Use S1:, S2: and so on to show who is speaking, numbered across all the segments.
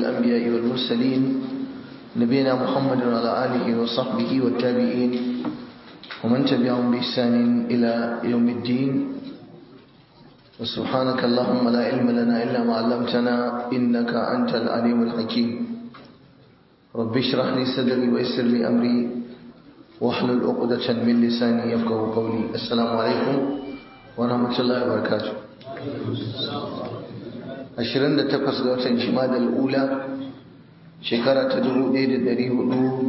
S1: الأنبياء والمرسلين نبينا محمد وعلى آله وصحبه والتابعين ومن تبعهم بإحسان إلى يوم الدين وسبحانك اللهم لا علم لنا إلا ما علمتنا إنك أنت العليم الحكيم رب اشرح لي صدري ويسر لي أمري واحلل عقدة من لساني يفقه قولي السلام عليكم ورحمة الله وبركاته 28 ga watan Jumada al-Ula shekara ta 1443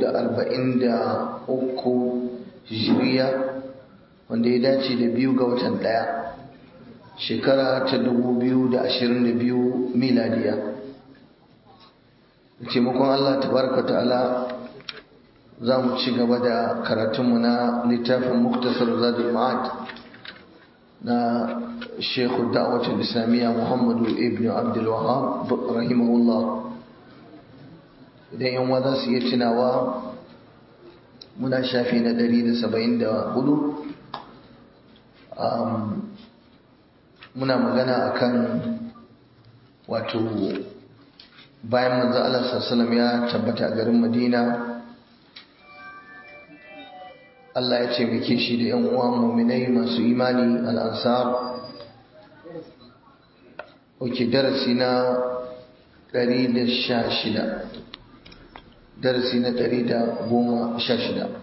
S1: Hijriya wanda ya dace da biyu ga watan ɗaya shekara ta 2022 miladiya da taimakon Allah tabaraka ta'ala za mu ci gaba da karatunmu na littafin muktasar zadul ma'ad na shekhu da'awatul islamiyya muhammadu ibn abdul wahab rahimahullah idan yan za su iya tunawa muna shafi na 174 muna magana akan wato bayan manzo Allah sallallahu ya tabbata a garin Madina Allah ya ce muke shi da ‘yan uwa muminai masu imani al'ansar oke darasi na 116 darasi na 116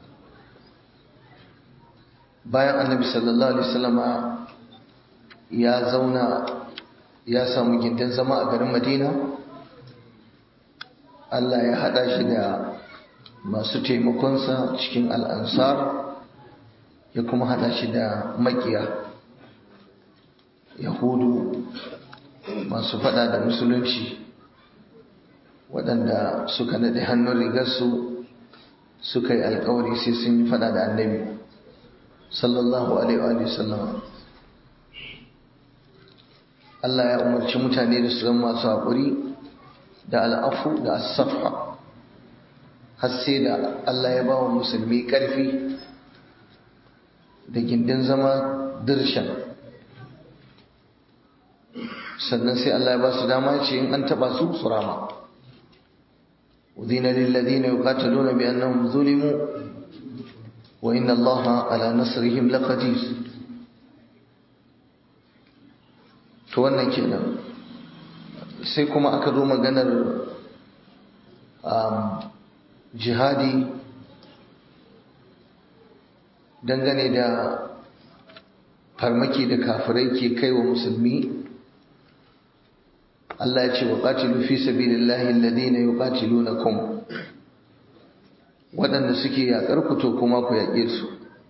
S1: bayan annabi sallallahu alaihi wasallama ya zauna ya samu gindin zama a garin madina Allah ya haɗa shi da masu taimakonsa cikin al'ansar ya kuma hada shi da makiya yahudu masu fada da musulunci waɗanda suka naɗe hannun rigarsu suka yi alkawari sai sun yi fada da annabi sallallahu alaihi wa sallam Allah ya umarci mutane da su zama masu haƙuri da al'afu da asafa har sai da Allah ya ba wa musulmi ƙarfi da gindin zama dirshan sannan sai Allah ya ba su dama ce in an taba su su rama udina lilladina yuqataluna bi annahum zulimu wa inna Allaha ala nasrihim laqadir to wannan kenan sai kuma aka zo maganar jihadi dangane da farmaki da kafirai ke kai wa musulmi Allah ya ce wa qatilu fi sabilillahi alladhina yuqatilunakum waɗanda suke yaƙar ku to kuma ku yaƙe su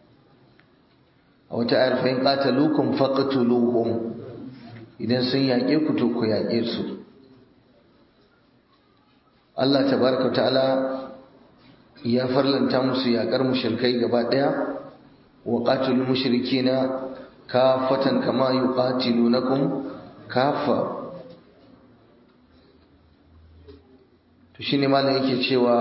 S1: a wata ayar fa in qataluukum faqtuluhum idan sun yaƙe ku to ku yaƙe su Allah tabaraka ta'ala ya farlanta musu yaƙar mushrikai gaba ɗaya wa qatilul mushrikina kafatan kama yuqatilunakum kafa to shine malam yake cewa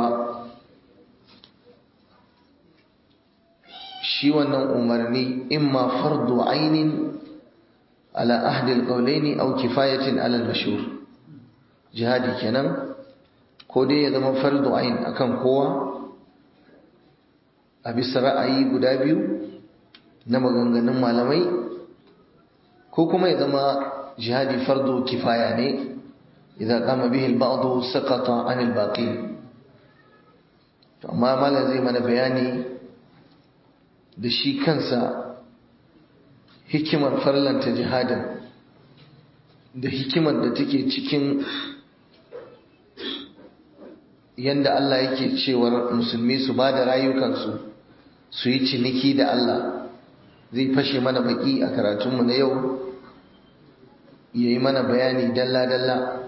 S1: shi wannan umarni imma fardu ainin ala ahdi alqawlaini aw kifayatin ala almashhur jihadi kenan ko dai ya zama fardu ain akan kowa a bisa ra'ayi guda biyu na maganganun malamai ko kuma ya zama jihadi fardu kifaya ne idan kama bihi al-ba'd saqata 'an al-baqi to amma malam zai mana bayani da shi kansa hikimar farlanta jihadin da hikimar da take cikin yanda Allah yake cewar musulmi su ba da rayukansu su yi ciniki da Allah zai fashe mana baki a karatunmu na yau ya yi mana bayani dalla-dalla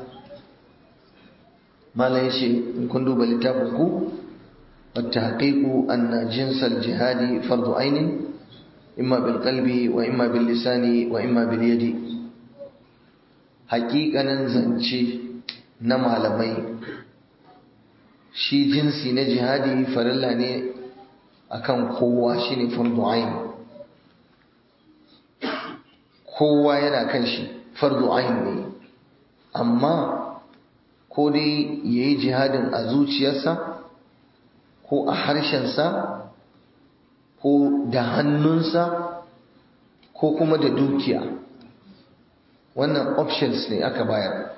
S1: malam yace in kun duba littafin ku wata haƙiƙu anna jinsal jihadi fardu ainin imma bil qalbi wa imma bil lisani wa imma bil yadi haƙiƙanin zance na malamai shi jinsi na jihadi farilla ne akan kowa shine fardu ain kowa yana kan shi fardu ain ne amma ko dai ya yi jihadin a zuciyarsa ko a harshensa ko da hannunsa ko kuma da dukiya wannan options ne aka bayar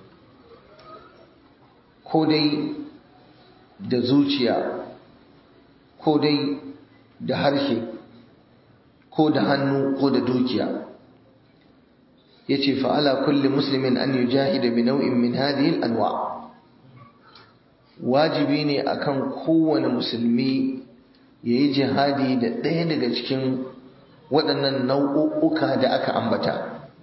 S1: ko dai da zuciya ko dai da harshe ko da hannu ko da dukiya ya ce fa'ala kulli muslimin an yi jahida bi nau'in min hadhihi anwa wajibi ne akan kowane musulmi ya yi jihadi da ɗaya daga cikin waɗannan nau'uka da aka ambata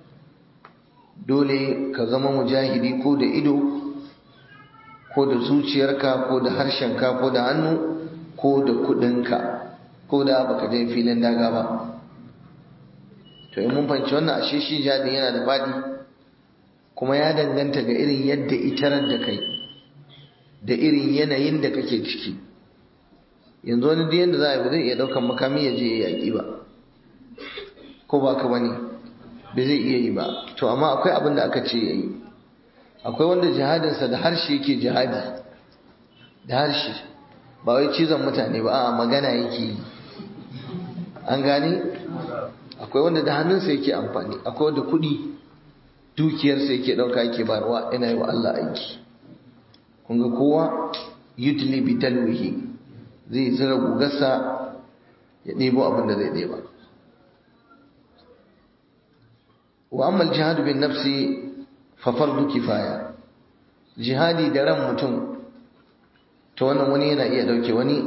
S1: dole ka zama mujahidi ko da ido ko da zuciyarka ko da harshenka ko da hannu ko da kudinka ko da baka je filin daga ba to in mun fahimci wannan ashe shi jihadin yana da faɗi kuma ya danganta ga irin yadda itarar da kai da irin yanayin da kake ciki yanzu wani duk yanda za a yi ba zai iya ɗaukan makami ya je ya yaƙi ba ko ba ka bane ba zai iya yi ba to amma akwai abin da aka ce ya yi akwai wanda jihadinsa da harshe yake jihadi da harshe ba wai cizon mutane ba a magana yake yi an gane akwai wanda da hannunsa yake amfani akwai wanda kuɗi dukiyarsa yake ɗauka yake barwa yana yi wa Allah aiki kun ga kowa yudli bi talwihi zai zira gugarsa ya ɗebo abin da zai ɗeba wa amma jihadu bin nafsi fa fardu kifaya jihadi da ran mutum to wannan wani yana iya dauke wani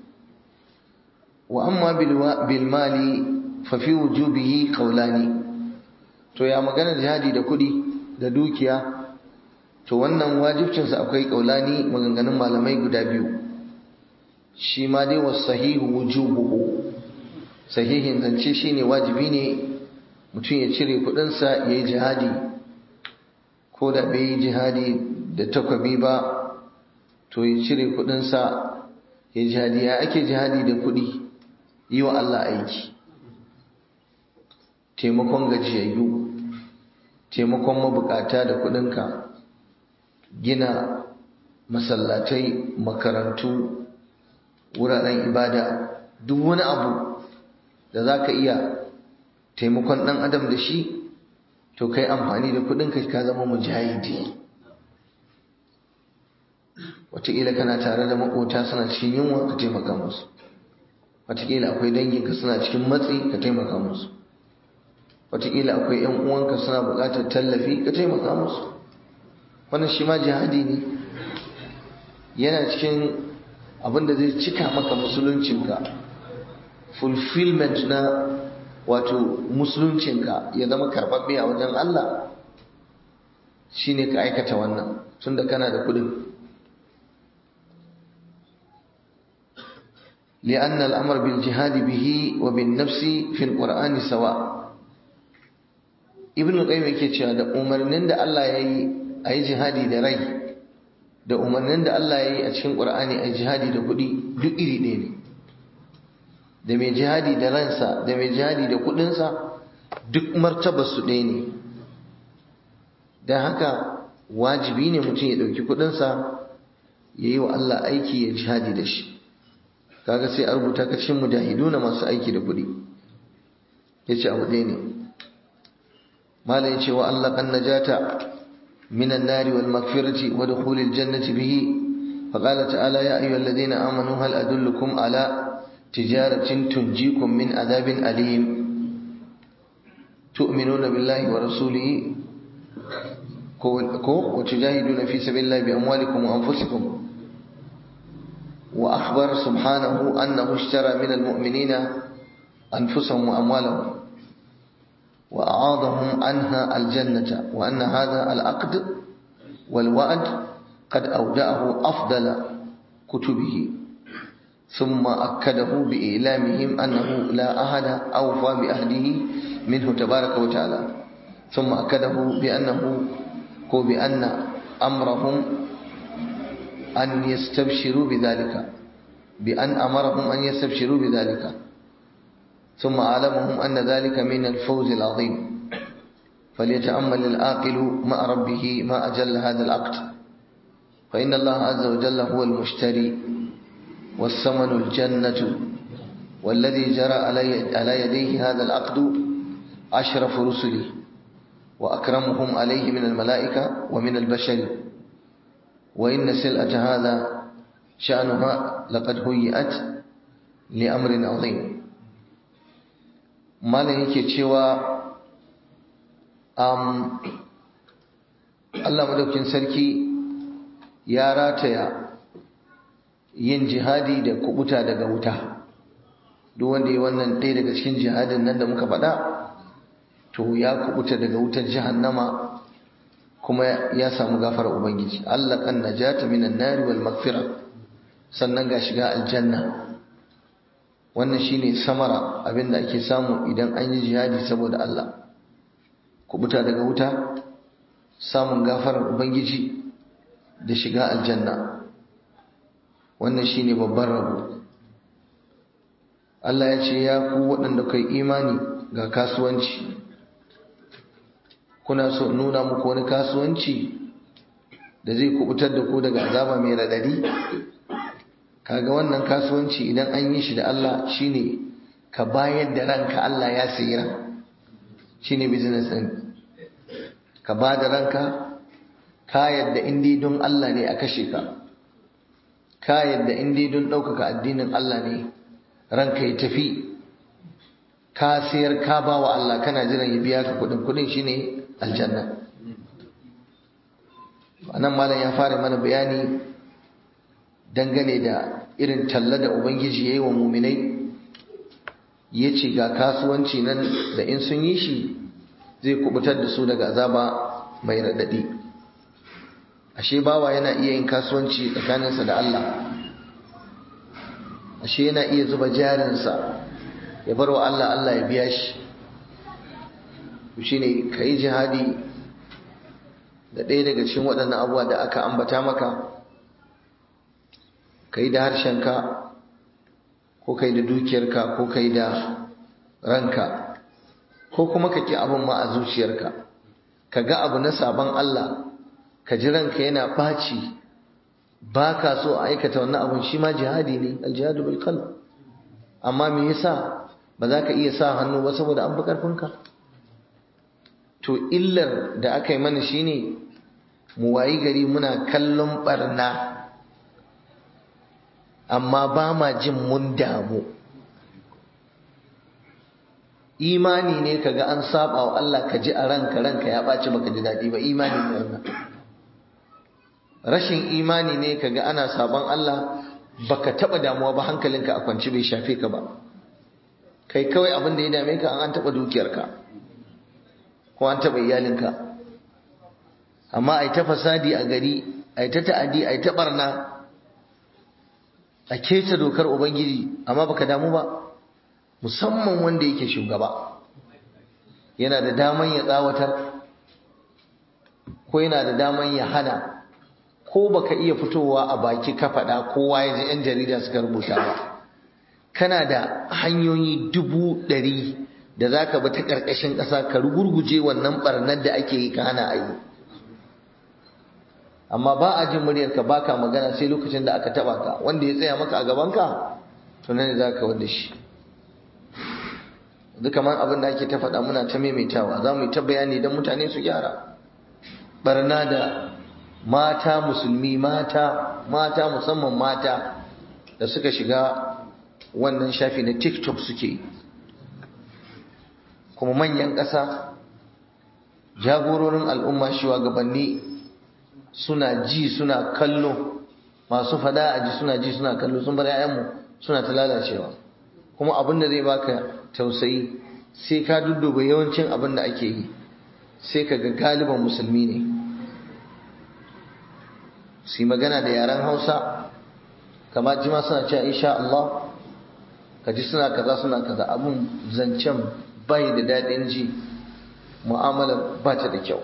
S1: wa amma bil mali fa fi wujubihi qawlani to ya magana jihadi da kudi da dukiya to wannan wajibcin sa akwai qawlani maganganun malamai guda biyu shi ma dai was sahihu wujubuhu sahihin zance shine wajibi ne mutum ya cire kudinsa ya yi jihadi ko da bai yi jihadi da takwabi ba to ya cire kudinsa ya yi jihadi ya ake jihadi da kudi yi wa Allah aiki taimakon gajiyayyu taimakon mabukata da kudinka gina masallatai makarantu wuraren ibada duk wani abu da za ka iya taimakon ɗan adam da shi to kai amfani da kuɗinka ka zama mujahidi wataƙila kana tare da maƙota suna cikin yunwa ka taimaka musu wataƙila akwai danginka suna cikin matsi ka taimaka musu wataƙila akwai ‘yan uwanka suna buƙatar tallafi ka taimaka musu wannan shi ma jihadi ne yana cikin abin da zai cika maka musuluncinka fulfillment na wato musuluncinka ya zama karɓaɓɓe a wajen Allah shine ka aikata wannan tunda kana da kudin لأن الأمر بالجهاد به وبالنفس في القرآن سواء ابن القيم yake cewa da umarnin da Allah yayi ayi jihadi da rai da umarnin da Allah yayi a cikin Qur'ani ayi jihadi da kudi duk iri ɗaya ne da mai jihadi da ransa da mai jihadi da kudinsa duk martabarsu ɗaya ne don haka wajibi ne mutum ya ɗauki kudinsa ya yi wa Allah aiki ya jihadi da shi kaga sai a rubuta ka cikin mujahidu na masu aiki da kudi ya ce abu ɗaya ne mala ya ce wa Allah kan najata minan nari wal magfirati wa dukhulil jannati bihi فقال تعالى يا أيها الذين آمنوا هل أدلكم على تجارة تنجيكم من عذاب أليم تؤمنون بالله ورسوله وتجاهدون في سبيل الله بأموالكم وأنفسكم وأخبر سبحانه أنه اشترى من المؤمنين أنفسهم وأموالهم وأعاضهم عنها الجنة وأن هذا العقد والوعد قد أودعه أفضل كتبه ثم أكده بإعلامهم أنه لا أحد أوفى بأهله منه تبارك وتعالى ثم أكده بأنه هو بأن أمرهم أن يستبشروا بذلك بأن أمرهم أن يستبشروا بذلك ثم أعلمهم أن ذلك من الفوز العظيم فليتأمل العاقل مع ربه ما أجل هذا العقد فإن الله عز وجل هو المشتري والثمن الجنة والذي جرى على يديه هذا العقد أشرف رسله وأكرمهم عليه من الملائكة ومن البشر وإن سلعة هذا شأنها لقد هيئت لأمر عظيم ما yake cewa um, Allah madaukin sarki ya rataya yin jihadi da kubuta daga wuta duk wanda yi wannan ɗaya daga cikin jihadin nan da muka faɗa to ya kubuta daga wutar jahannama kuma ya samu gafara ubangiji Allah kan najata minan nari wal magfira sannan ga shiga aljanna wannan shine samara abinda ake samu idan an yi jihadi saboda Allah kubuta daga wuta samun gafarar ubangiji da shiga aljanna wannan shine babban rabo Allah ya ce ya ku waɗanda kai imani ga kasuwanci kuna so nuna muku wani kasuwanci da zai kubutar da ku daga azaba mai radadi kaga wannan kasuwanci idan an yi shi da Allah shine ka bayar da ranka Allah ya sayi ran shine business din ka ba da ranka ka yadda indi don Allah ne a kashe ka ka yadda indi don ɗaukaka addinin Allah ne ranka ya tafi ka sayar ka ba wa Allah kana jiran ya biya ka kudin kudin shine aljanna anan malam ya fara mana bayani dangane da irin talla da ubangiji yayi wa muminai yace ga kasuwanci nan da in sun yi shi zai kubutar da su daga azaba mai radadi ashe bawa yana iya yin kasuwanci tsakaninsa da Allah ashe yana iya zuba jarinsa ya bar wa Allah Allah ya biya shi shi ne ka yi jihadi da ɗaya daga cikin waɗannan abuwa da aka ambata maka ka yi da harshenka ko ka yi da dukiyarka ko ka yi da ranka ko kuma ka ƙi abin ma a zuciyarka ka ga abu na sabon Allah ka ji ranka yana ɓaci ba ka so a aikata wannan abun shi ma jihadi ne aljihadu bil qalb amma me yasa ba za ka iya sa hannu ba saboda an fi ƙarfinka to illar da aka yi mana shine mu wayi gari muna kallon barna amma ba ma jin mun damu imani ne kaga an saba wa Allah ka ji a ranka ranka ya ɓaci baka ji daɗi ba imani ne wannan rashin imani ne kaga ana sabon Allah baka taɓa damuwa ba hankalinka a kwance bai shafe ka ba kai kawai abin da ya dame ka an taɓa dukiyarka ko an taɓa iyalinka amma ai ta fasadi a gari ai ta ta'adi ai ta barna a keta dokar ubangiji amma baka damu ba musamman wanda yake shugaba yana da daman ya tsawatar ko yana da daman ya hana ko baka iya fitowa a baki ka faɗa kowa ya ji 'yan jarida suka rubuta ba kana da hanyoyi dubu ɗari da za ka bi ta ƙarƙashin ƙasa ka rugurguje wannan ɓarnar da ake yi ka hana a yi amma ba a jin muryarka ba ka magana sai lokacin da aka taɓa ka wanda ya tsaya maka a gabanka to nan za ka wanda shi duk kamar abin da ake ta faɗa muna ta maimaitawa za mu yi ta bayani don mutane su gyara ɓarna da mata musulmi mata mata musamman mata da suka shiga wannan shafi na tiktok suke kuma manyan ƙasa jagororin al'umma shugabanni suna ji suna kallo masu fada a ji suna ji suna kallo sun bar 'ya'yanmu suna ta lalacewa kuma abin da zai baka tausayi sai ka dudduba yawancin abin da ake yi sai ka ga galiban musulmi ne su yi magana da yaren hausa kama jima suna cewa insha Allah ka ji suna kaza suna kaza abun zancen bai da daɗin ji mu'amalar ba ta da kyau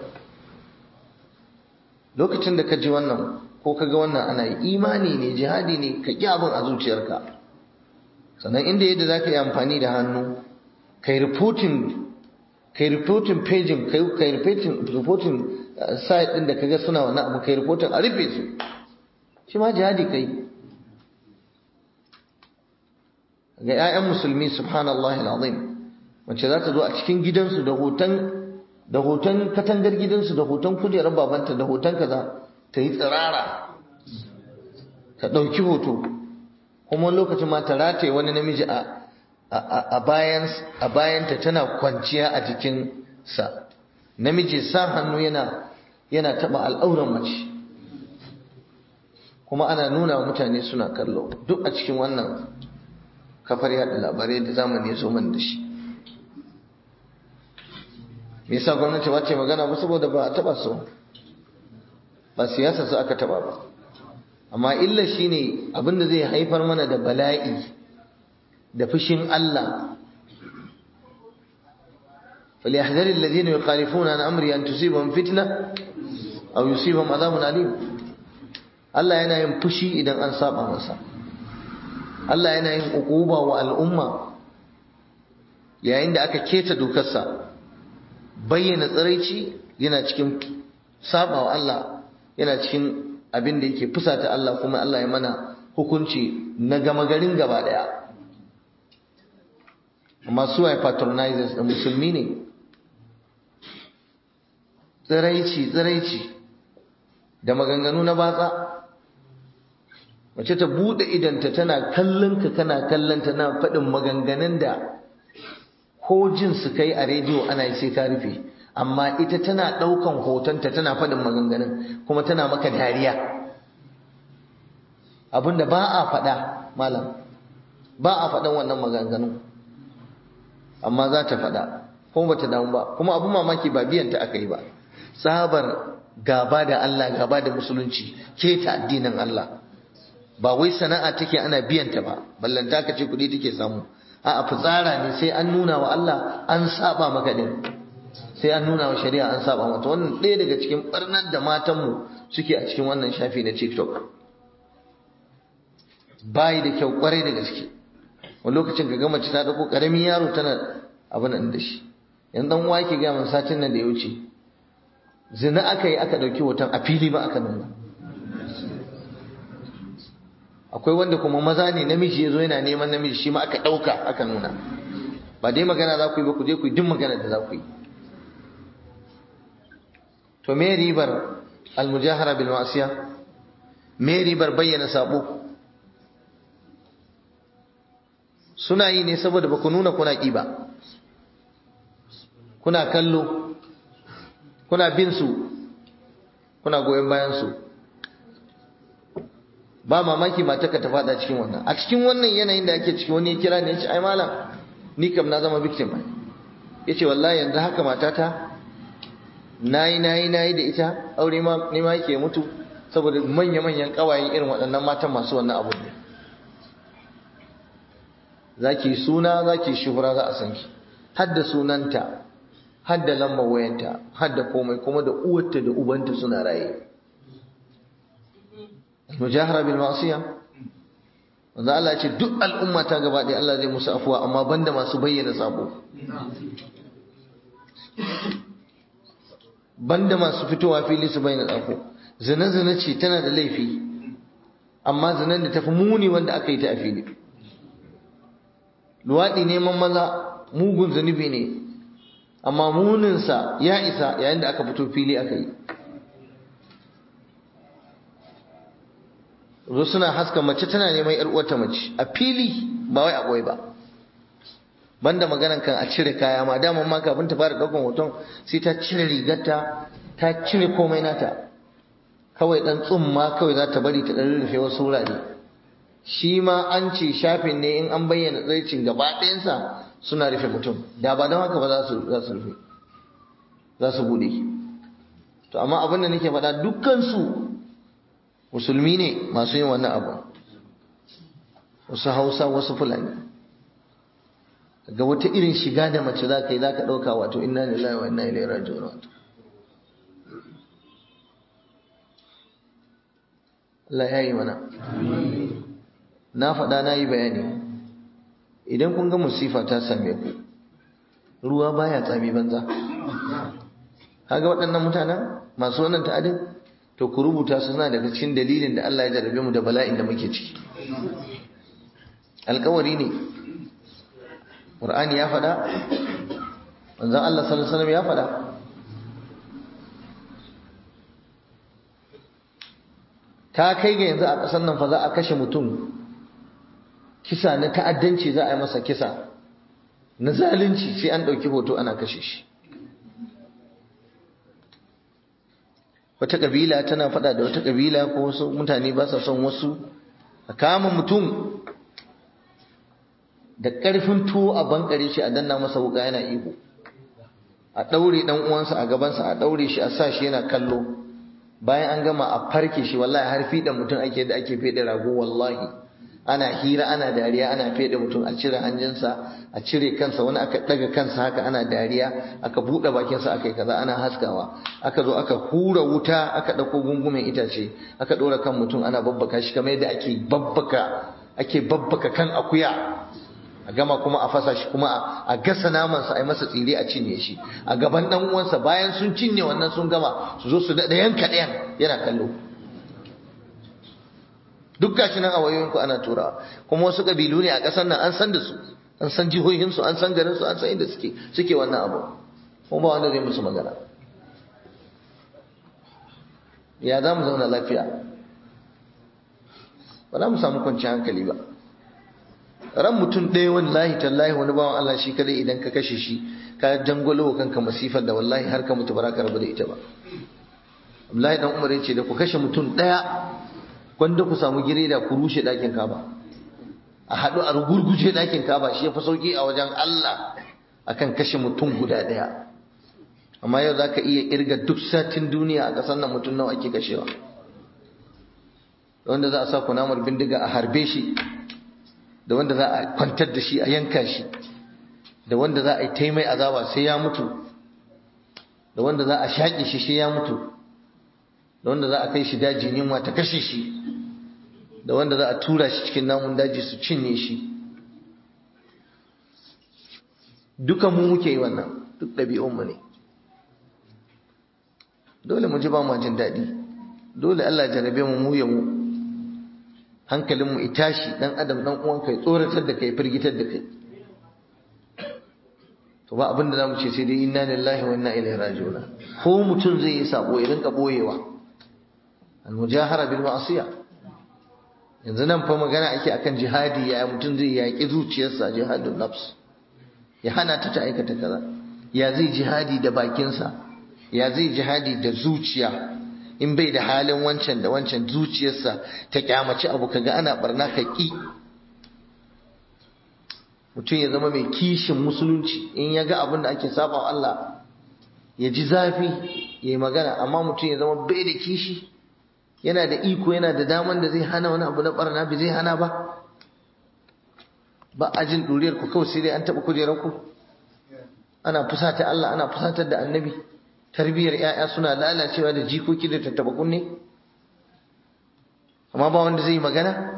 S1: lokacin da ka ji wannan ko ka ga wannan ana yi imani ne jihadi ne ka ƙi abin a zuciyarka sannan inda yadda za ka yi amfani da hannu kai reporting kai reporting pagin kai kai reporting reporting site din da kaga suna wannan abu kai reporting a rufe su shi ma jihadi kai ga 'ya'yan musulmi subhanallah al'azim wacce za ta zo a cikin gidansu da hoton da hoton katangar gidansu da hoton kujerar babanta da hoton kaza ta yi tsirara ta ɗauki hoto kuma lokacin ma ta rataye wani namiji a bayanta tana kwanciya a jikinsa namiji sa hannu yana yana taɓa al'auran mace kuma ana nuna wa mutane suna kallo duk a cikin wannan kafar yaɗa labarai da zamani ya zo man da shi me yasa gwamnati ba ce magana ba saboda ba a taɓa so ba siyasa su aka taɓa ba amma illa shine abinda zai haifar mana da bala'i da fushin Allah فليحذر الذين يخالفون عن امره ان تصيبهم فتنه او يصيبهم عذاب اليم Allah yana yin fushi idan an saba masa Allah yana yin ukuba wa al'umma yayin da aka keta dokarsa bayyana tsiraici yana cikin saba wa Allah yana cikin abin da yake fusata Allah kuma Allah ya mana hukunci na gama garin gaba daya amma su waye patronizers da musulmi ne tsiraici tsiraici da maganganu na batsa mace ta bude idanta tana kallon ka kana kallon ta na faɗin maganganun da ko jin su kai a rediyo ana yi sai ka rufe amma ita tana ɗaukan hotonta tana faɗin maganganun kuma tana maka dariya abinda ba a faɗa malam ba a faɗan wannan maganganun amma za ta faɗa kuma ba ta damu ba kuma abin mamaki ba biyanta aka yi ba tsabar gaba da Allah gaba da musulunci ke ta addinin Allah ba wai sana'a take ana biyanta ba ballanta ka ce kuɗi take samu a'a fitsara ne sai an nuna wa Allah an saba maka din sai an nuna wa shari'a an saba mata wannan ɗaya daga cikin barnar da matanmu suke a cikin wannan shafi na TikTok bayi da kyau kwarai da gaske wani lokacin ka gama ta dauko karamin yaro tana abin da shi yan dan uwa yake ga mun satin nan da ya wuce zina aka yi aka dauki hoton a fili ba aka nuna akwai wanda kuma maza ne namiji yazo yana neman namiji shi ma aka dauka aka nuna ba dai magana za ku yi ba ku je ku yi duk magana da za ku yi to me ribar almujahara bil ma'siya me ribar bayyana sabo suna yi ne saboda ba ku nuna kuna ƙi ba kuna kallo kuna bin su kuna goyon bayan su ba mamaki mata ka ta fada cikin wannan a cikin wannan yanayin da ake cikin wani ya kira ne ya ce ai malam ni kam na zama victim ai ya ce wallahi yanzu haka matata nayi nayi nayi da ita aure ma ne ma yake mutu saboda manya-manyan kawayen irin waɗannan matan masu wannan abu ne za ki suna za ki shuhura za a san ki hadda sunanta hadda lambar wayanta hadda komai kuma da uwarta da ubanta suna raye mujahara bil ma'siya wanda Allah ya ce duk al'umma ta gaba ɗaya Allah zai musu afuwa amma banda masu bayyana sabo banda masu fitowa fili su bayyana sabo zina zina ce tana da laifi amma zinan da tafi muni wanda aka yi ta a fili luwaɗi neman maza mugun zunubi ne amma muninsa ya isa yayin da aka fito fili aka yi zo suna haska mace tana neman yar uwarta mace a fili ba wai a ɓoye ba banda maganan kan a cire kaya ma daman ma kafin ta fara ɗaukan hoton sai ta cire rigarta ta cire komai nata kawai ɗan tsumma kawai za ta bari ta ɗan rufe wasu wurare shi ma an ce shafin ne in an bayyana tsircin gaba ɗayansa suna rufe mutum da ba don haka ba za su rufe za su buɗe to amma abin da nake faɗa dukkansu musulmi ne masu yin wannan abu wasu hausa wasu fulani ga wata irin shiga da mace za ka yi za ka ɗauka wato inna lillahi wa inna ilaihi raji'un wato Allah ya yi mana na faɗa na yi bayani idan kun ga musifa ta same ku ruwa baya tsami banza kaga waɗannan mutanen masu wannan ta'adin to ku rubuta su suna daga cikin dalilin da Allah ya jarabe mu da bala'in da muke ciki alkawari ne Qur'ani ya faɗa manzon Allah sallallahu alaihi wasallam ya faɗa ta kai ga yanzu a ƙasar nan fa za a kashe mutum kisa na ta'addanci za a yi masa kisa na zalunci sai an ɗauki hoto ana kashe shi wata ƙabila tana faɗa da wata ƙabila ko wasu mutane ba sa son wasu a kama mutum da ƙarfin tuwo a bankare shi a danna masa wuka yana ihu a ɗaure ɗan uwansa a gabansa a ɗaure shi a sa shi yana kallo bayan an gama a farke shi wallahi har fiɗa mutum ake da ake feɗe rago wallahi ana hira ana dariya ana feɗe mutum a cire hanjinsa a cire kansa wani aka ɗaga kansa haka ana dariya aka buɗe bakinsa aka yi kaza ana haskawa aka zo aka hura wuta aka ɗauko gungumen itace aka ɗora kan mutum ana babbaka shi kamar yadda ake babbaka ake babbaka kan akuya a gama kuma a fasa shi kuma a gasa namansa a yi masa tsire a cinye shi a gaban ɗan uwansa bayan sun cinye wannan sun gama su zo su daɗa yanka ɗayan yana kallo duk gashi nan a wayoyinku ana turawa kuma wasu ƙabilu ne a ƙasar nan an san da su an san jihohinsu an san garinsu an san inda suke suke wannan abu kuma ba wanda zai musu magana ya za mu zauna lafiya ba za mu samu kwanciyar hankali ba ran mutum ɗaya wallahi tallahi wani bawan Allah shi kadai idan ka kashe shi ka jangwalo wa kanka masifar da wallahi har ka mutu ba za ka rabu da ita ba Abdullahi dan Umar yace da ku kashe mutum ɗaya gwanda ku samu gireda ku rushe ɗakin Kaba a haɗu a rugurguje ɗakin Kaba shi ya fi sauki a wajen Allah akan kashe mutum guda ɗaya amma yau za ka iya irga duk satin duniya a ƙasar nan mutum nawa ake kashewa wanda za a sa kunamar bindiga a harbe shi da wanda za a kwantar da shi a yanka shi da wanda za a yi taimai azaba sai ya mutu da wanda za a shaƙe shi sai ya mutu da wanda za a kai shi daji yunwa ta kashe shi da wanda za a tura shi cikin namun daji su cinye shi duka mu muke yi wannan duk ɗabi'unmu ne dole mu ji ba mu jin daɗi dole Allah jarabe mu mu ya mu hankalinmu ya tashi dan adam dan uwanka ya tsoratar da kai firgitar da kai to ba abin da zamu ce sai dai inna lillahi wa inna ilaihi raji'un ko mutum zai yi sabo ya rinka boyewa al mujahara bil ma'siyah yanzu nan fa magana ake akan jihadi ya mutum zai yaki zuciyarsa jihadun nafs ya hana ta ta aikata kaza ya zai jihadi da bakinsa ya zai jihadi da zuciya in bai da halin wancan da wancan zuciyarsa ta kyamaci abu kaga ana barna ka ki mutum ya zama mai kishin musulunci in ya ga abin da ake saba Allah ya ji zafi ya yi magana amma mutum ya zama bai da kishi yana da iko yana da daman da zai hana wani abu na barna bai zai hana ba ba a jin ɗuriyar ku kawai sai dai an taɓa kujerar ku ana fusata Allah ana fusatar da annabi tarbiyyar ‘ya'ya suna lalacewa da jikoki da tattaba kunne amma ba wanda zai yi magana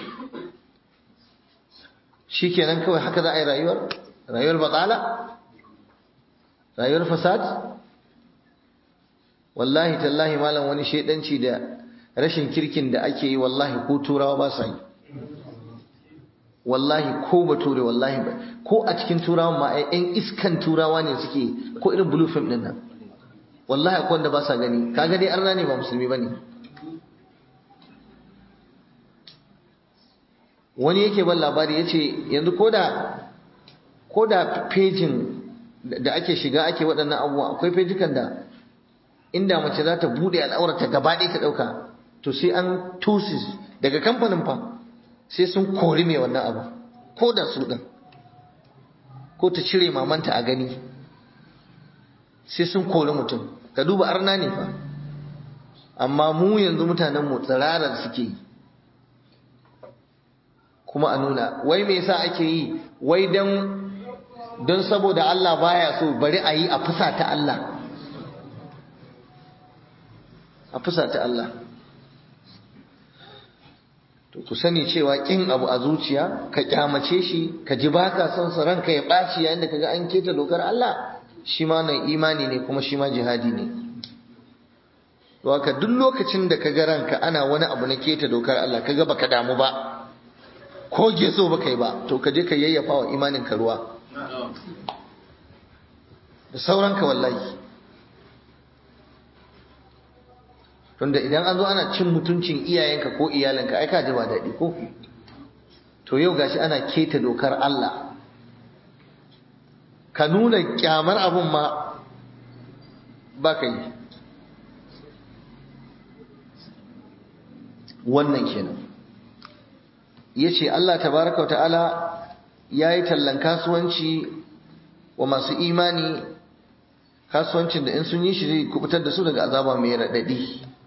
S1: shi kenan kawai haka za a yi rayuwar rayuwar batsala rayuwar fasad wallahi tallahi malam wani shaidanci da rashin kirkin da ake yi wallahi ko turawa ba sa yi wallahi ko bature wallahi ba ko a cikin turawa ma ‘yan iskan turawa ne suke ko irin blue film din nan wallahi akwai wanda ba sa gani kaga dai arna ne ba musulmi bane wani yake ban labari yace yanzu koda koda pejin da ake shiga ake waɗannan abubuwa akwai fejikan da inda mace za ta bude al'aurata gaba ɗaya ta ɗauka to sai an tusis daga kamfanin fa sai sun kori mai wannan abu ko da su ɗin ko ta cire mamanta a gani sai sun kori mutum ka duba arna ne fa amma mu yanzu mutanen mu tsirarar suke yi kuma a nuna wai me yasa ake yi wai dan don saboda Allah baya so bari a yi a fusa ta Allah a fusa ta Allah to ku sani cewa kin abu a zuciya ka kyamace shi ka ji baka son sa ranka ya ɓaci yayin da kaga an keta dokar Allah shi ma nan imani ne kuma shi ma jihadi ne to haka duk lokacin da ka ga ranka ana wani abu na keta dokar Allah kaga baka damu ba ko geso baka yi ba to ka je ka yayyafa wa imanin ka ruwa da sauranka wallahi tunda idan an zo ana cin mutuncin iyayenka ko iyalinka ai ka ji ba daɗi ko to yau gashi ana keta dokar Allah ka nuna kyamar abun ma ba ka yi wannan kenan ya ce Allah tabaraka wa ta'ala ya yi tallan kasuwanci wa masu imani kasuwancin da in sun yi shi zai kubutar da su daga azaba mai raɗaɗi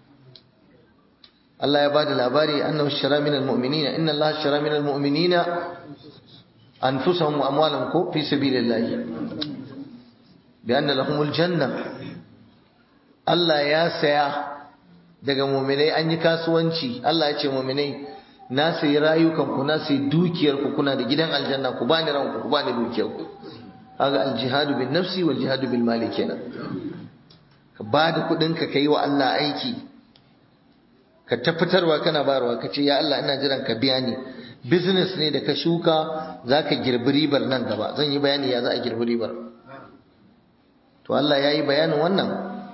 S1: Allah ya ba da labari annahu shara min almu'minina inna Allah shara min almu'minina anfusahum wa amwalahum ko fi sabilillah bi anna lahumul janna Allah ya saya daga mu'minai an yi kasuwanci Allah ya ce mu'minai na sayi rayukanku na sayi dukiyarku kuna da gidan aljanna ku bani ranku ku bani dukiyarku kaga aljihadu bin nafsi wal jihadu bil mali kenan ka bada kudin ka kai wa Allah aiki ka tabbatarwa kana bayarwa ka ce ya Allah ina jiran ka biya ni business ne da ka shuka zaka girbi ribar nan gaba zan yi bayani ya za a girbi ribar to Allah ya yi bayanin wannan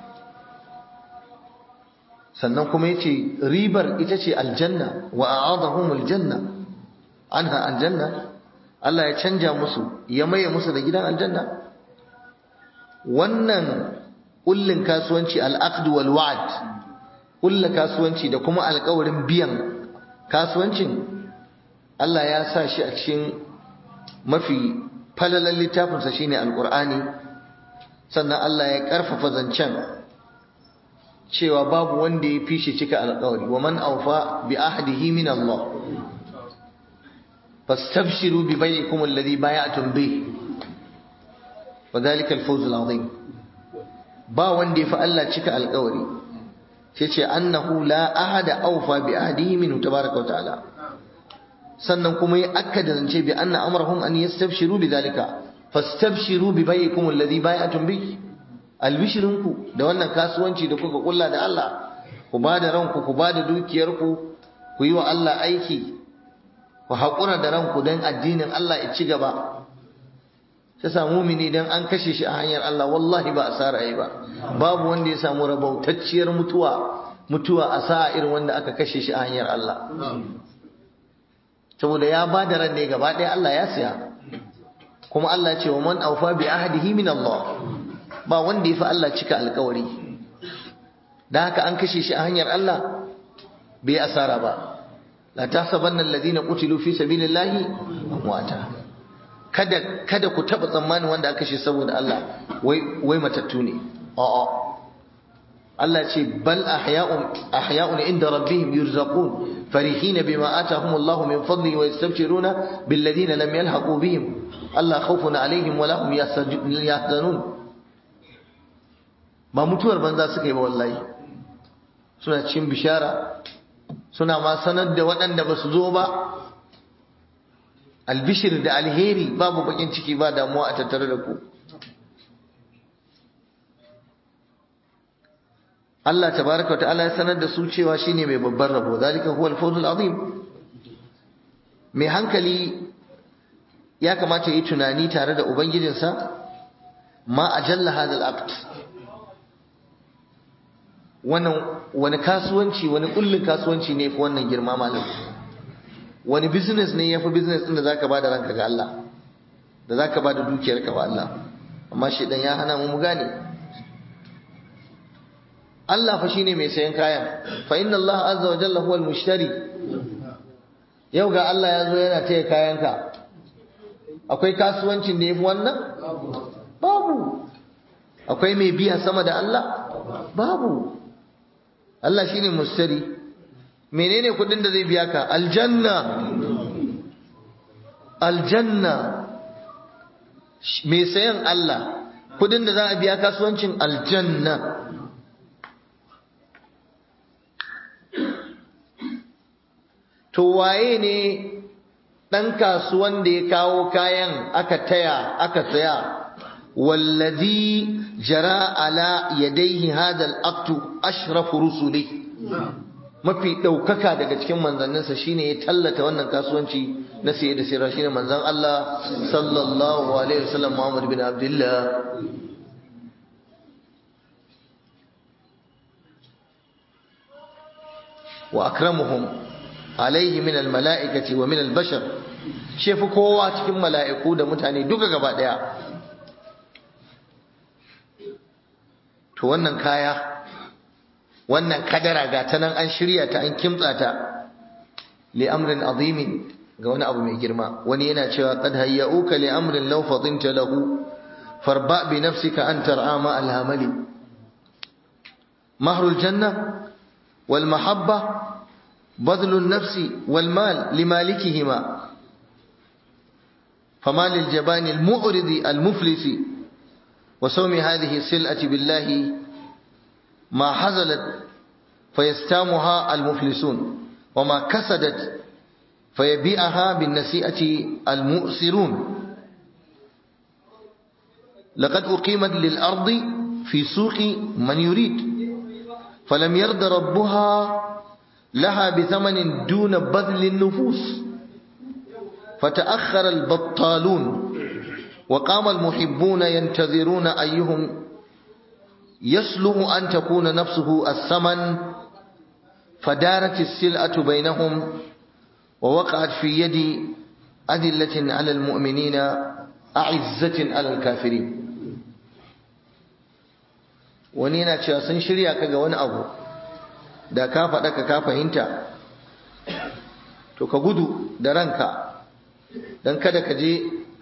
S1: sannan kuma yace ribar ita ce aljanna wa a'adahum aljanna anha aljanna Allah ya canja musu ya maye musu da gidan aljanna wannan kullin kasuwanci al-aqd wal wa'd kullin kasuwanci da kuma alƙawarin biyan kasuwancin Allah ya sa shi a cikin mafi falalan littafinsa shine alqur'ani sannan Allah ya karfafa zancen cewa babu wanda ya fi shi cika alƙawari wa man awfa bi ahdihi min Allah fastabshiru bi bai'ikum alladhi bay'atum bih wa dhalika al-fawz al-azim ba wanda ya fi Allah cika alƙawari sai ce annahu la ahada awfa bi ahdihi min tabaraka wa ta'ala sannan kuma ya akkada zance bi anna amrahum an yastabshiru bi dhalika fastabshiru bi bai'ikum alladhi bay'atum bih albishirinku da wannan kasuwanci da kuka kulla da Allah ku ba da ranku ku ba da dukiyarku ku yi wa Allah aiki ku haƙura da ranku don addinin Allah ya ci gaba ta samu mini don an kashe shi a hanyar Allah wallahi ba asara yi ba babu wanda ya samu rabautacciyar mutuwa mutuwa a sa'a irin wanda aka kashe shi a hanyar Allah saboda ya ba da ran ne gaba ɗaya Allah ya siya kuma Allah ya ce wa man aufa bi ahdihi min Allah ba wanda ya fi Allah cika alkawari da haka an kashe shi a hanyar Allah bai asara ba la tahsabanna alladhina qutilu fi sabilillahi amwata kada kada ku taba tsammanin wanda aka kashe saboda Allah wai wai matattu ne a'a Allah ce bal ahya'un ahya'un inda rabbihim yurzaqun farihina bima atahum Allah min fadli wa yastabshiruna bil ladina lam yalhaqu bihim Allah khawfun alaihim wa lahum yahzanun ba mutuwar banza suka yi ba wallahi suna cin bishara suna ma sanar da waɗanda ba su zo ba albishir da alheri babu bakin ciki ba damuwa a tattare da ku Allah tabaraka wa ta'ala ya sanar da su cewa shine mai babban rabo zalika huwa al-fawzul azim mai hankali ya kamata yi tunani tare da ubangijinsa ma ajalla hadal aqd wannan wani kasuwanci wani kullun kasuwanci ne fi wannan girma malam wani business ne yafi business din da zaka bada ranka ga Allah da zaka bada dukiyarka wa Allah amma shedan ya hana mu mu gane Allah fa shine mai sayan kayan fa inna Allah azza wa jalla huwal mushtari yau ga Allah ya zo yana taya kayanka akwai kasuwancin da yafi wannan babu akwai mai biya sama da Allah babu Allah shine mustari menene kudin da zai biya ka aljanna aljanna mai sayan Allah kudin da za a biya kasuwancin aljanna to waye ne ɗan kasuwan da ya kawo kayan aka taya aka saya wallazi jara ala yadayhi hadha al-aqtu ashrafu rusuli mafi ɗaukaka daga cikin manzanninsa shine ya tallata wannan kasuwanci na siye da sayarwa shine manzan Allah sallallahu alaihi wasallam Muhammad bin Abdullah wa akramuhum alaihi min almala'ikati wa min albashar shefu kowa cikin mala'iku da mutane duka gaba daya to wannan kaya wannan kadara ga ta nan an shirya ta an kimtsa ta li amrin azimin ga wani abu mai girma wani yana cewa qad hayyauka li amrin law fadinta lahu farba bi nafsika an tar'a ma alhamali mahrul janna wal mahabba بذل النفس والمال لمالكهما فما للجبان المعرض المفلس وسوم هذه السلعة بالله ما حزلت فيستامها المفلسون وما كسدت فيبيعها بالنسيئة المؤسرون لقد أقيمت للأرض في سوق من يريد فلم يرد ربها لها بثمن دون بذل النفوس فتأخر البطالون وقام المحبون ينتظرون أيهم يصلح أن تكون نفسه الثمن فدارت السلعة بينهم ووقعت في يد أذلة على المؤمنين أعزة على الكافرين ونينا تشاسن شريا كغا wani abu da ka faɗa ka ka fahimta to ka gudu da ranka don kada ka je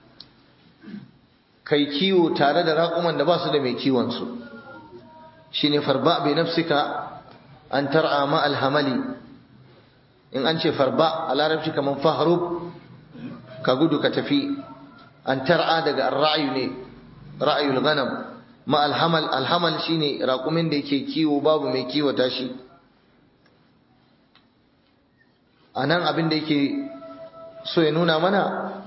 S1: kai kiwo tare da raƙuman da ba su da mai kiwonsu shi ne farba bai nafsika an tar'a ma alhamali in an ce farba a larabci kamar faharub ka gudu ka tafi an tar'a daga ra'ayu ne ra'ayul ganam ma alhamal alhamal shine raƙumin da yake kiwo babu mai kiwata shi a nan abin da yake so ya nuna mana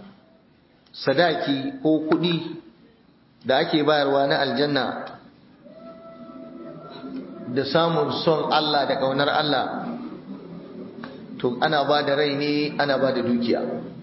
S1: sadaki ko kuɗi da ake bayarwa na aljanna da samun son Allah da ƙaunar Allah to ana ba da rai ne ana ba da dukiya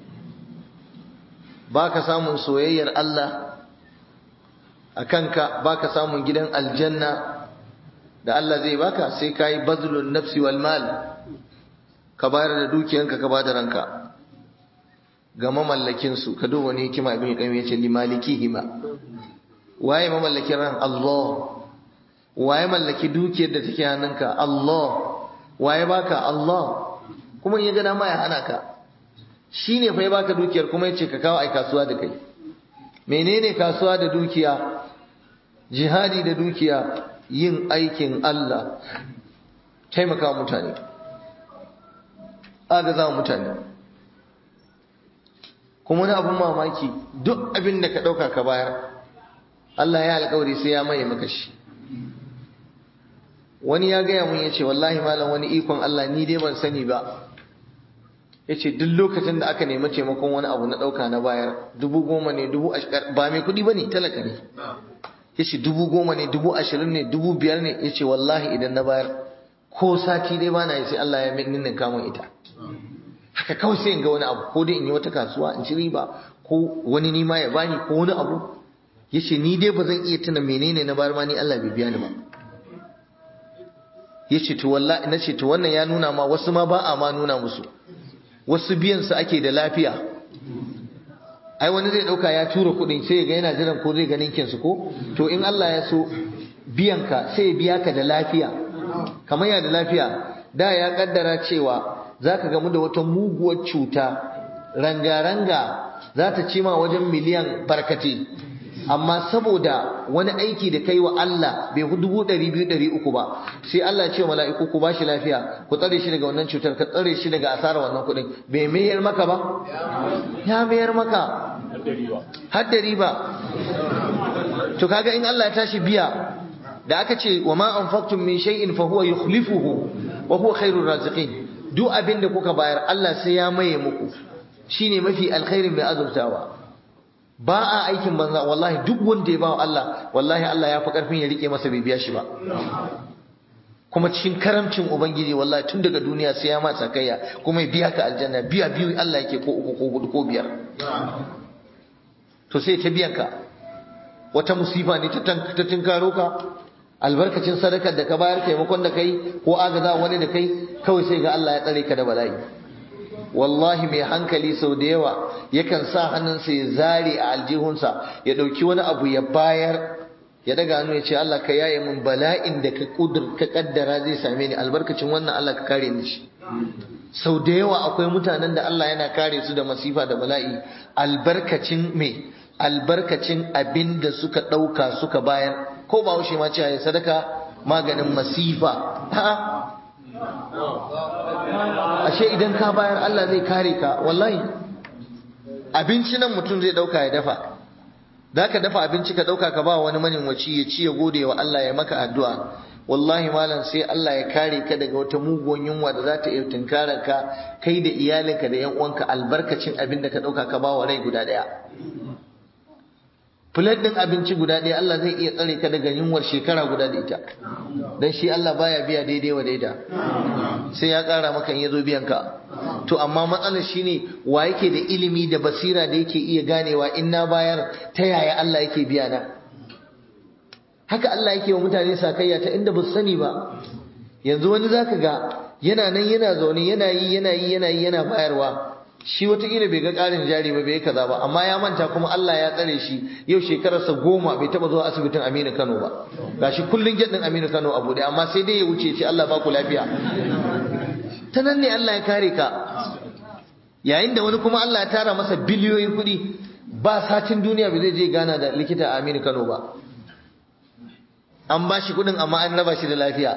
S1: ba ka samun soyayyar Allah a kanka ba ka samun gidan aljanna da Allah zai baka sai ka yi bazlun nafsi wal mal ka bayar da dukiyanka ka bada ranka ga mamallakin su ka duba ne hikima ibn qayyim yace li malikihima waye mamallakin ran Allah waye mallaki dukiyar da take hannunka Allah waye baka Allah kuma in ya ga dama ya hana ka shine fa ya baka dukiyar kuma yace ka kawo ai kasuwa da kai menene kasuwa da dukiya jihadi da dukiya yin aikin Allah taimaka mutane agaza mutane kuma wani abun mamaki duk abin da ka ɗauka ka bayar Allah ya alƙawari sai ya maye maka shi wani ya gaya mun ya ce wallahi malam wani ikon Allah ni dai ban sani ba ya ce duk lokacin da aka nemi taimakon wani abu na ɗauka na bayar dubu goma ne dubu ashirin ba mai kuɗi ba ne talaka ne ya ce dubu goma ne dubu ashirin ne dubu biyar ne ya ce wallahi idan na bayar ko sati dai bana yi sai Allah ya ninnin kamun ita haka kawai sai in ga wani abu ko dai in yi wata kasuwa in ci riba ko wani nima ya bani ko wani abu ya ce ni dai ba zan iya tuna menene na bayar ma ni Allah bai biya ni ba ya ce to wallahi na ce to wannan ya nuna ma wasu ma ba a ma nuna musu wasu biyan su ake da lafiya ai wani zai dauka ya tura kudin sai ya ga yana jiran ko zai ganin kinsu ko to in Allah ya so biyan ka sai ya biya ka da lafiya kamar ya da lafiya da ya kaddara cewa zaka gamu da wata muguwar cuta ranga-ranga za ta ci ma wajen miliyan barkate amma saboda wani aiki da kai wa Allah bai hu dubu ɗari biyu ɗari uku ba sai Allah ce mala'iku ku bashi lafiya ku tsare shi daga wannan cutar ka tsare shi daga asarar wannan kuɗin bai mayar maka ba ya mayar maka har da riba to kaga in Allah ya tashi biya da aka ce wa ma anfaqtum min shay'in fa huwa yukhlifuhu wa huwa khairur raziqin duk abin da kuka bayar Allah sai ya maye muku shine mafi alkhairin mai azurtawa ba a aikin banza wallahi duk wanda ya bawa Allah wallahi Allah ya fi karfin ya rike masa bai biya shi ba kuma cikin karamcin ubangiji wallahi tun daga duniya sai ya matsa kaiya kuma ya biya ka aljanna biya biyu Allah yake ko uku ko hudu ko biyar to sai ta biyan ka wata musifa ne ta tinkaro ka albarkacin sadakar da ka bayar taimakon da kai ko agaza wani da kai kawai sai ga Allah ya tsare ka da bala'i wallahi mai hankali sau da yawa yakan sa hannunsa ya zare a aljihunsa ya ɗauki wani abu ya bayar ya daga hannu ya ce Allah ka yaye min bala'in da ka kudur ka kaddara zai same ni albarkacin wannan Allah ka kare ni shi sau da yawa akwai mutanen da Allah yana kare su da masifa da bala'i albarkacin me albarkacin abin da suka ɗauka suka bayar ko ba haushe ma cewa ya sadaka maganin masifa ashe idan ka bayar Allah zai kare ka wallahi abinci nan mutum zai ɗauka ya dafa da ka dafa abinci ka ɗauka ka ba wani manyanwaci ya ci ya gode wa Allah ya maka addu'a wallahi malam sai Allah ya kare ka daga wata mugun yunwa da za ta iya tunkarar ka kai da iyalinka da 'yan uwanka albarkacin abin da ka ɗauka ka ba wa rai guda ɗaya Filet ɗin abinci guda ɗaya Allah zai iya tsare ka daga yunwar shekara guda da ita. Don shi Allah baya biya daidai wa daida. Sai ya ƙara maka in ya zo biyan ka. To amma matsalar shi ne wa yake da ilimi da basira da yake iya ganewa in na bayar ta yaya Allah yake biya na. Haka Allah yake wa mutane sakayya ta inda ba su sani ba. Yanzu wani zaka ga yana nan yana zaune yana yi yana yi yana yi yana bayarwa. shi wataƙila bai ga ƙarin jari ba bai kaza ba amma ya manta kuma Allah ya tsare shi yau shekararsa goma bai taɓa zuwa asibitin Aminu Kano ba gashi kullun gyaɗin Aminu Kano a buɗe amma sai dai ya wuce ce Allah ba ku lafiya ta nan ne Allah ya kare ka yayin da wani kuma Allah ya tara masa biliyoyin kuɗi ba satin duniya bai zai je gana da likita a Aminu Kano ba an ba shi kuɗin amma an raba shi da lafiya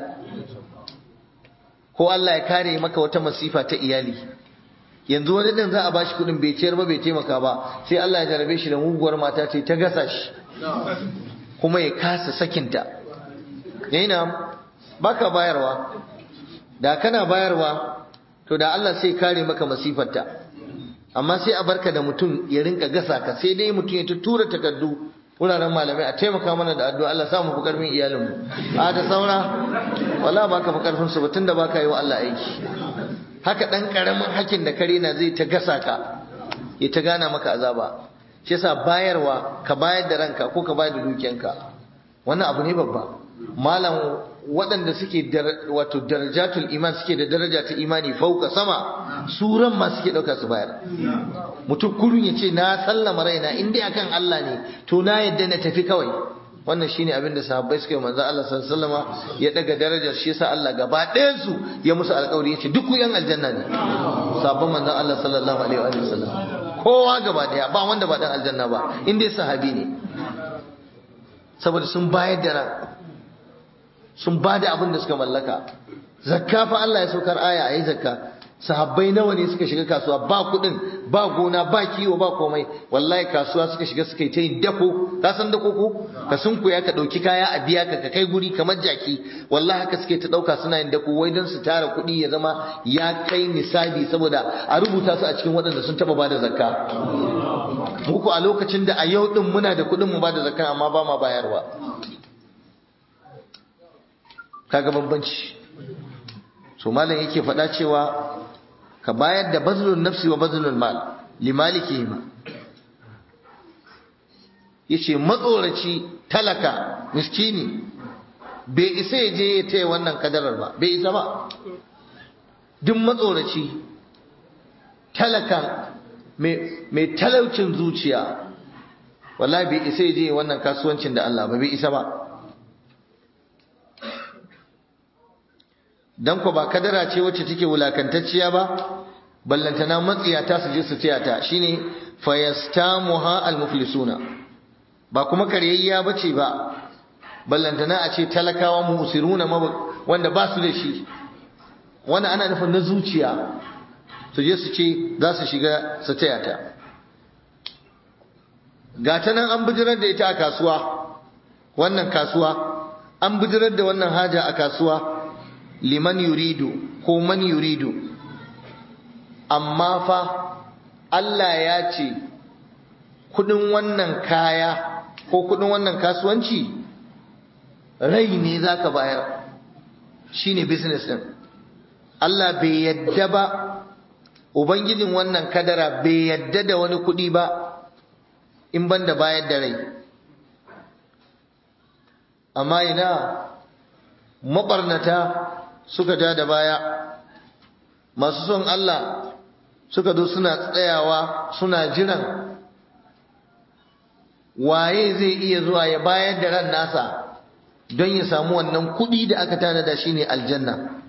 S1: ko Allah ya kare maka wata masifa ta iyali yanzu wani din za a bashi kudin bai ciyar ba bai taimaka ba sai Allah ya jarabe shi da muguwar mata ce ta gasa shi kuma ya kasa sakinta yayin baka bayarwa da kana bayarwa to da Allah sai kare maka masifarta amma sai a barka da mutum ya rinka gasa ka sai dai mutum ya ta tura takardu wuraren malamai a taimaka mana da addu'a Allah samu fi karfin iyalinmu a da saura wala baka fi karfin su ba tunda baka yi wa Allah aiki haka ɗan ƙaramin hakin da kare na zai ta gasa ka ya ta gana maka azaba shi yasa bayarwa ka bayar da ranka ko ka bayar da dukiyanka wannan abu ne babba malam waɗanda suke wato darajatul iman suke da daraja ta imani fauka sama suran ma suke ɗauka su bayar mutum kurun ya ce na sallama raina in dai akan Allah ne to na yadda na tafi kawai wannan shine abin da sahabbai suka yi manzo Allah sallallahu alaihi wasallam ya daga darajar shi yasa Allah gaba ɗayan su ya musu alƙawari yace duk ku yan aljanna ne sahabban manzo Allah sallallahu alaihi wa sallam kowa gaba ɗaya ba wanda ba dan aljanna ba in dai sahabi ne saboda sun bayar da ran sun ba da abin da suka mallaka zakka fa Allah ya saukar aya ayi zakka sahabbai nawa ne suka shiga kasuwa ba kudin ba gona ba kiwo ba komai wallahi kasuwa suka shiga suka yi ta yin dako ka san dako ko ka sunkuya ka dauki kaya a biya ka ka kai guri kamar jaki wallahi haka suke ta dauka suna yin dako wai don su tara kudi ya zama ya kai nisabi saboda a rubuta su a cikin waɗanda sun taba bada zakka muku a lokacin da a yau din muna da kudin mu bada zakka amma ba ma bayarwa kaga bambanci so malam yake faɗa cewa ka bayar da bazlun nafsi wa bazlul mal limalikihima yace matsoraci talaka miskini bai isa ya je ya taya wannan kadarar ba bai isa ba duk matsoraci talaka mai talaucin zuciya wallahi bai isa ya je wannan kasuwancin da Allah ba bai isa ba dan ko ba kadara ce wacce take wulakantacciya ba ballantana matsiyata su je su taya ta shine fayastamuha almuflisuna ba kuma karyayya bace ba ballantana a ce talakawa musiruna wanda ba su da shi wannan ana nufin na zuciya su je su ce za su shiga su taya ta gata nan an bijirar da ita a kasuwa wannan kasuwa an bijirar da wannan haja a kasuwa liman yuridu ko man yuridu amma fa Allah ya ce kudin wannan kaya ko kudin wannan kasuwanci rai ne za ka bayar shi ne business ɗin Allah bai yadda ba Ubangijin wannan kadara bai yadda da wani kudi ba in ban da bayar da rai amma ina maɓarnata suka ja da baya masu son Allah suka zo suna tsayawa suna jiran waye zai iya zuwa ya bayar da ran nasa don ya samu wannan kuɗi da aka tanada shine aljanna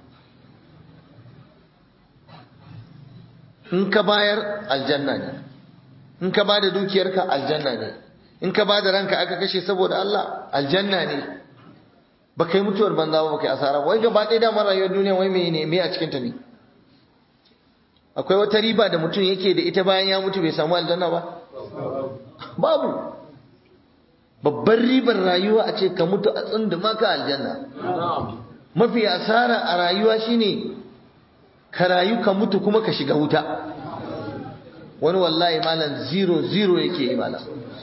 S1: in ka bayar aljanna ne in ka bada dukiyarka aljanna ne in ka bada ranka aka kashe saboda Allah aljanna ne ba kai mutuwar banza ba kai asara wai gaba ɗaya damar rayuwar duniya wai me ne me a cikin ta ne akwai wata riba da mutum yake da ita bayan ya mutu bai samu aljanna ba babu babbar ribar rayuwa a ce ka mutu a tsunduma ka aljanna mafi asara a rayuwa shine ka rayu ka mutu kuma ka shiga wuta wani wallahi malam zero zero yake yi malam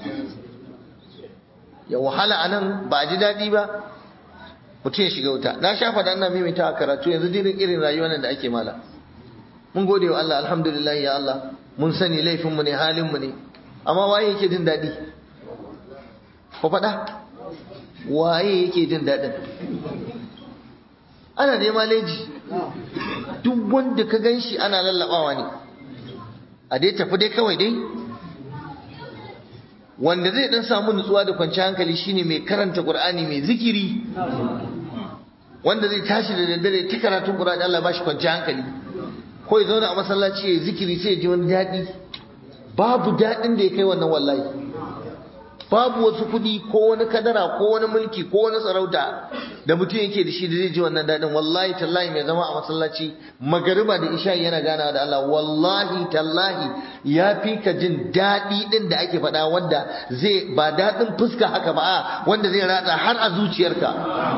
S1: ya wahala anan ba a ji daɗi ba mutum ya shiga wuta na sha faɗa ina mimita a karatu yanzu dirin irin rayuwa nan da ake malam mun gode wa Allah alhamdulillah ya Allah mun sani laifinmu ne halinmu ne amma waye yake jin daɗi ko faɗa waye yake jin daɗin ana nema leji duk wanda ka gan shi ana lallaɓawa ne a dai tafi dai kawai dai wanda zai dan samu nutsuwa da kwanciyar hankali shine mai karanta Qur'ani mai zikiri wanda zai tashi da daddare ta karatun Qur'ani Allah ba shi kwanciyar hankali ko ya zauna a masallaci ya zikiri sai ya ji wani daɗi babu daɗin da ya kai wannan wallahi babu wasu kuɗi ko wani kadara ko wani mulki ko wani sarauta da mutum yake da shi da zai ji wannan daɗin wallahi tallahi mai zama a masallaci magariba da isha yana ganawa da Allah wallahi tallahi ya fi ka jin daɗi ɗin da ake faɗa wanda zai ba daɗin fuska haka ba a wanda zai ratsa har a zuciyarka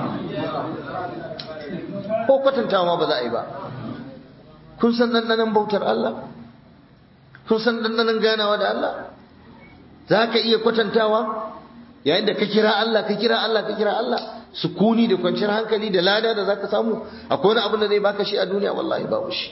S1: ko kwatantawa ba za a yi ba kun san ɗanɗanon bautar Allah kun san ɗanɗanon ganawa da Allah za ka iya kwatantawa yayin da ka kira Allah ka kira Allah ka kira Allah sukuni da kwanciyar hankali da lada da za ka samu akwai wani abin da zai baka shi a duniya wallahi babu shi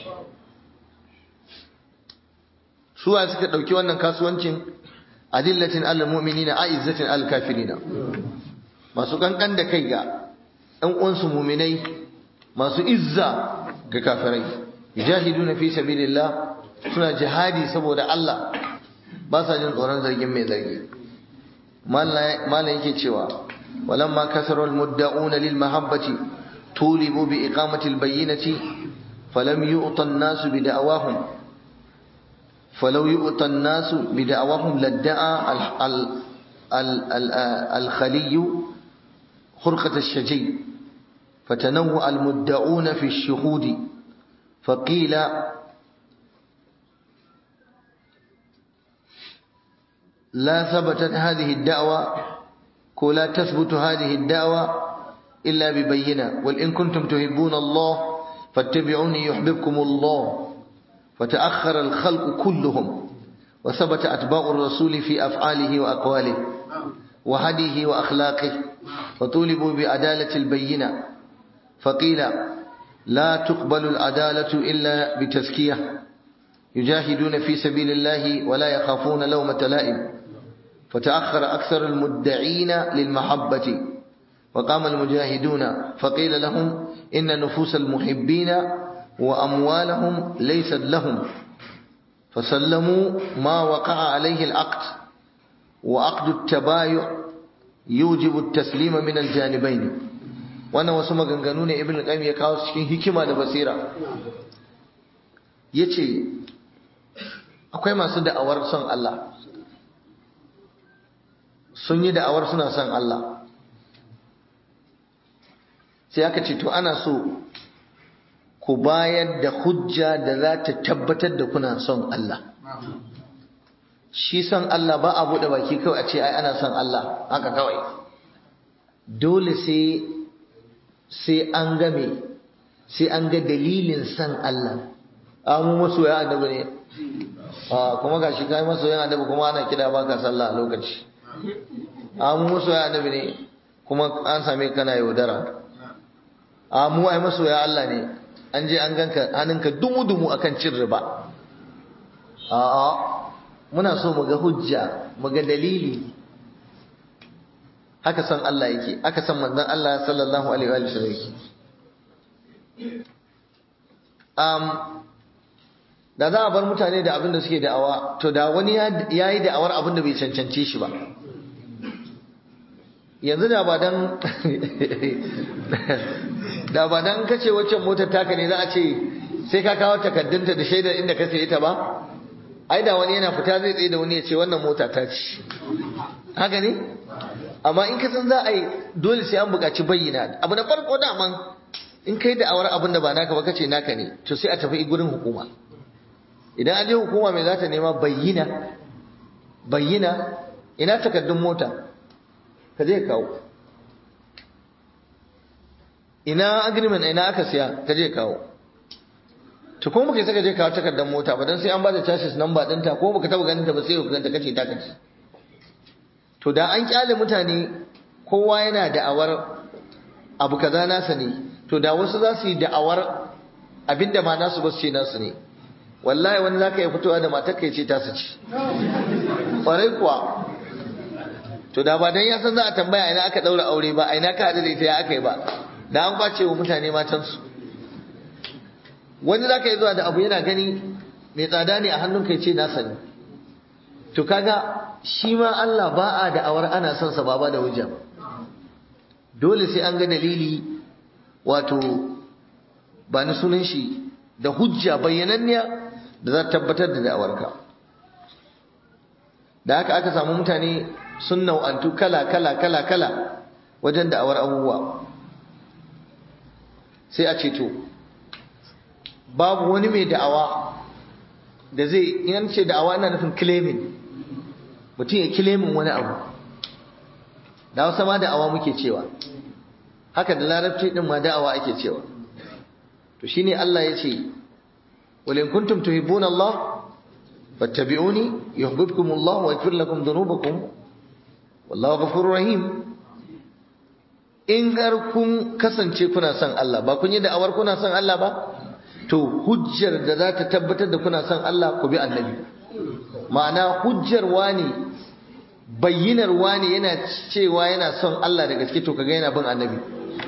S1: suwa suka ɗauki wannan kasuwancin adillatin alal mu'minina a'izzatin alal kafirina masu kankan da kai ga ɗan uwansu muminai masu izza ga kafirai yujahiduna fi sabilillah suna jihadi saboda Allah ba sa jin tsoron zargin mai zargi malam yake cewa walamma kasaru almudda'una lil mahabbati tulibu bi iqamati albayyinati falam yu'ta an-nas bi da'awahum falau yu'ta an-nas bi da'awahum ladda'a al-khaliy خرقة الشجي فتنوع المدعون في الشهود فقيل لا ثبتت هذه الدعوة ولا تثبت هذه الدعوة إلا ببينة وإن كنتم تحبون الله فاتبعوني يحببكم الله فتأخر الخلق كلهم وثبت أتباع الرسول في أفعاله وأقواله وهديه وأخلاقه وطولبوا بعدالة البينة فقيل لا تقبل العدالة إلا بتزكية يجاهدون في سبيل الله ولا يخافون لومة لائم فتأخر أكثر المدعين للمحبة وقام المجاهدون فقيل لهم إن نفوس المحبين وأموالهم ليست لهم فسلموا ما وقع عليه العقد وعقد التبايع يوجب التسليم من الجانبين wannan wasu maganganu ne ibn qayyim ya kawo cikin hikima da basira yace akwai masu da'awar son Allah sun yi da'awar suna son Allah sai aka ce to ana so ku bayar da hujja da za ta tabbatar da kuna son Allah shi son Allah ba a buɗe baki kawai a ce ai ana son Allah haka kawai dole sai sai an game sai an ga dalilin son Allah amu masoya annabi ne a kuma gashi kai masoyan annabi kuma ana kida baka sallah a lokaci a mu masoyan annabi ne kuma an same kana yaudara a mu ai masoya Allah ne an je an ganka hannunka dumu-dumu akan cin riba a'a muna so mu ga hujja mu ga dalili haka san Allah yake aka san manzon Allah sallallahu alaihi wa sallam yake um da za a bar mutane da abin da suke da'awa to da wani ya yi da'awar abin da bai cancance shi ba yanzu da ba dan da ba dan kace waccan motar taka ne za a ce sai ka kawo takaddunta da shaidar inda ka saye ta ba ai da wani yana fita zai tsaye da wani ya ce wannan mota ta ce haka ne amma in ka san za a yi dole sai an buƙaci bayyana abu na farko daman in kai da awar abin da ba naka ba kace naka ne to sai a tafi gurin hukuma idan an je hukuma mai za ta nema bayyana bayyana ina takaddun mota ka je kawo ina agreement ina aka siya ka je kawo to ko muka saka je kawo takardar mota ba dan sai an bada chassis number dinta ko baka taba ganin ta ba sai ka ganta kace ta kace to da an kyale mutane kowa yana da'awar abu kaza nasa ne to da wasu za su yi da'awar abinda ma nasu ba su ce nasu ne wallahi wani zaka yi fitowa da matar kai ce ta su ci kwarai kuwa to da ba dan ya san za a tambaya ina aka daura aure ba ina ka hada da ita ya aka yi ba da an kwace wa mutane matansu wani zaka yi zuwa da abu yana gani mai tsada ne a hannun kai ce nasa ne to kaga shi ma Allah ba a da'awar ana son sa ba da hujja dole sai an ga dalili wato ba ni sunan shi da hujja bayyananniya da za ta tabbatar da da'awarka da haka aka samu mutane sun nau'antu kala kala kala kala wajen da'awar abubuwa sai a ce to babu wani mai da'awa da zai in ce da'awa ina nufin claiming mutum ya claiming wani abu da hausa ma da'awa muke cewa haka da larabci din ma da'awa ake cewa to shine Allah ya ce wal in kuntum tuhibbuna Allah fattabi'uni yuhibbukum Allah wa yaghfir lakum dhunubakum wallahu ghafurur rahim in har kun kasance kuna son Allah ba kun yi da'awar kuna son Allah ba to hujjar da za ta tabbatar da kuna son Allah ku bi annabi ma'ana hujjar wani bayyinar wani yana cewa yana son Allah da gaske to kaga yana bin annabi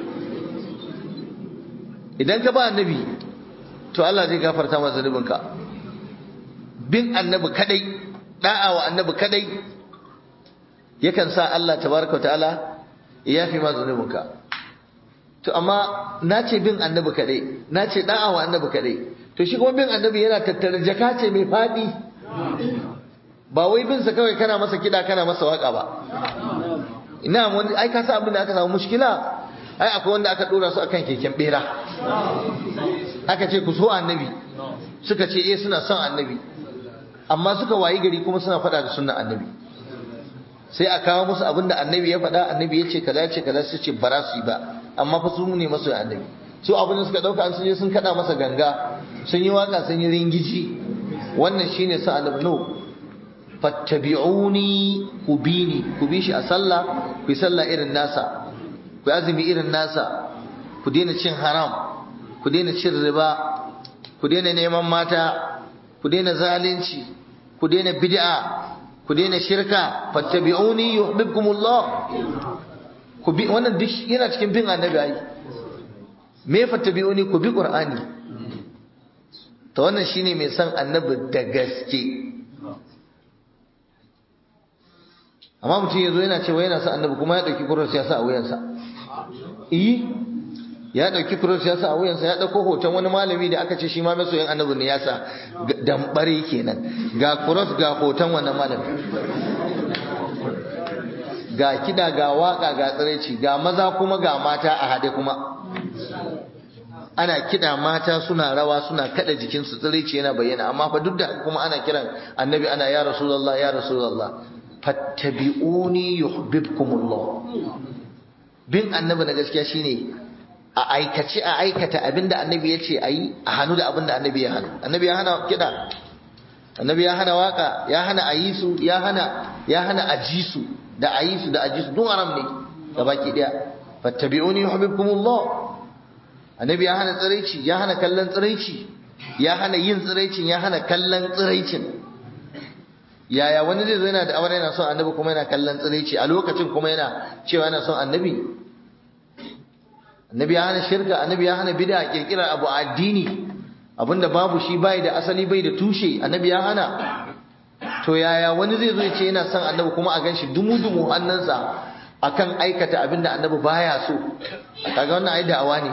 S1: idan ka ba annabi to Allah zai gafarta masa zunubinka bin annabi kadai da'a wa annabi kadai yakan sa Allah tabaraka ta'ala ya yafi ma zunubinka to amma na ce bin annabi kadai na ce da'a wa annabi kadai to shi kuma bin annabi yana tattare jaka ce mai fadi ba wai bin sa kawai kana masa kida kana masa waka ba ina wani ai ka sa abin da aka samu mushkila ai akwai wanda aka dora su akan keken bera aka ce ku so annabi suka ce eh suna son annabi amma suka wayi gari kuma suna faɗa da sunnan annabi sai a kawo musu abin da annabi ya faɗa annabi ya ce kaza ya ce kaza su ce bara su yi ba amma fa su ne masu annabi su abin da suka ɗauka an sun je sun kaɗa masa ganga sun yi waka sun yi ringiji wannan shine sa annabi no fattabi'uni ku bi ni ku bi shi a sallah ku yi sallah irin nasa ku azumi irin nasa ku daina cin haram ku daina cin riba ku daina neman mata ku daina zalunci ku daina bid'a ku daina shirka fattabi'uni yuhibbukumullah ku bi wannan duk yana cikin bin annabi ai me fattabi'uni ku bi qur'ani to wannan shine mai san annabi da gaske amma mutum yazo yana cewa yana son annabi kuma ya dauki kuros ya sa a wuyansa eh ya dauki cross ya sa a wuyansa ya dauko hoton wani malami da aka ce shi ma masoyin annabi ne ya sa dambare kenan ga cross ga hoton wannan malami ga kida ga waka ga tsiraici ga maza kuma ga mata a hade kuma ana kida mata suna rawa suna kada jikinsu tsiraici yana bayyana amma fa duk da kuma ana kiran annabi ana ya rasulullah ya rasulullah fattabi'uni yuhibbukumullah bin annabi na gaskiya shine a aikace a aikata abinda annabi ya ce a yi a hannu da abinda annabi ya hannu annabi ya hana kiɗa annabi ya hana waka ya hana ayisu ya hana ya hana ajisu da ayisu da ajisu duk haram ne gabaki daya fattabi'uni yuhibbukumullah annabi ya hana tsiraici ya hana kallon tsiraici ya hana yin tsiraicin ya hana kallon tsiraicin yaya wani zai zo yana da aure yana son annabi kuma yana kallon tsiraici a lokacin kuma yana cewa yana son annabi annabi ya hana shirka annabi ya hana bid'a kirkirar abu addini abinda babu shi bai da asali bai da tushe annabi ya hana to yaya wani zai zo ya ce yana son annabi kuma a ganshi dumu dumu hannunsa akan aikata abinda annabi baya so kaga wannan ai da'awa ne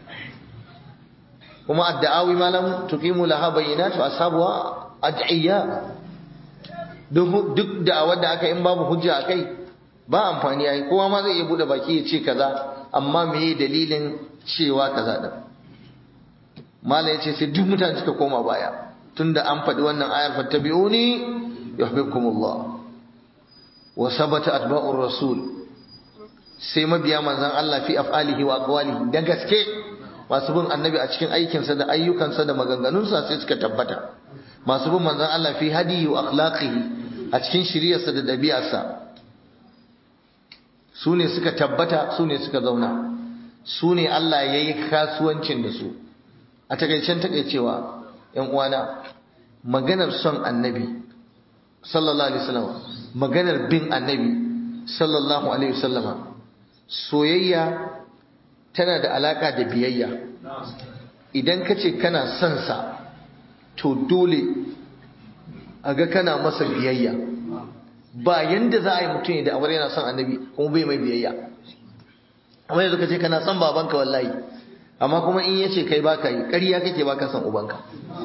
S1: kuma ad-da'awi malam tuqimu laha bayyinatu ashabuha ad'iyya duk da'awar da aka in babu hujja akai ba amfani ai kowa ma zai iya bude baki ya ce kaza amma meye dalilin cewa kaza din mala yace sai duk mutane suka koma baya tunda an faɗi wannan ayar fattabi'uni yuhibbukumullah wa sabata atba'ur rasul sai mabiya manzon Allah fi af'alihi wa aqwalihi da gaske masu bin annabi a cikin aikinsa da ayyukansa da maganganunsa sai suka tabbata masu bin manzon Allah fi hadihi wa akhlaqihi a cikin shiriyarsa da ɗabi'arsa su ne suka tabbata su ne suka zauna su ne Allah ya yi kasuwancin da su a takaicen takaicewa ‘yan uwana maganar son annabi sallallahu alaihi wasallam maganar bin annabi sallallahu alaihi wasallama soyayya tana da alaka da biyayya idan ka ce kana son sa to dole a ga kana masa biyayya ba yanda za a yi mutum da aure yana son annabi kuma bai mai biyayya amma yanzu ka ce kana son babanka wallahi amma kuma in yace kai baka yi ƙarya kake baka son ubanka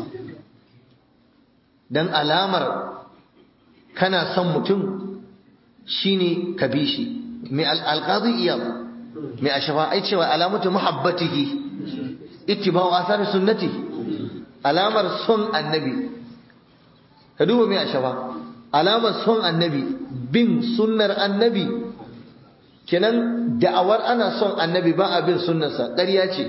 S1: dan alamar kana son mutum shine ka bi shi mai alqazi iyab mai ashafa ai cewa alamatu muhabbatihi ittiba'u athari sunnati alamar son annabi ka duba mai ashafa alamar son annabi bin sunnar annabi kenan da'awar ana son annabi ba a bin sunnarsa ƙarya ce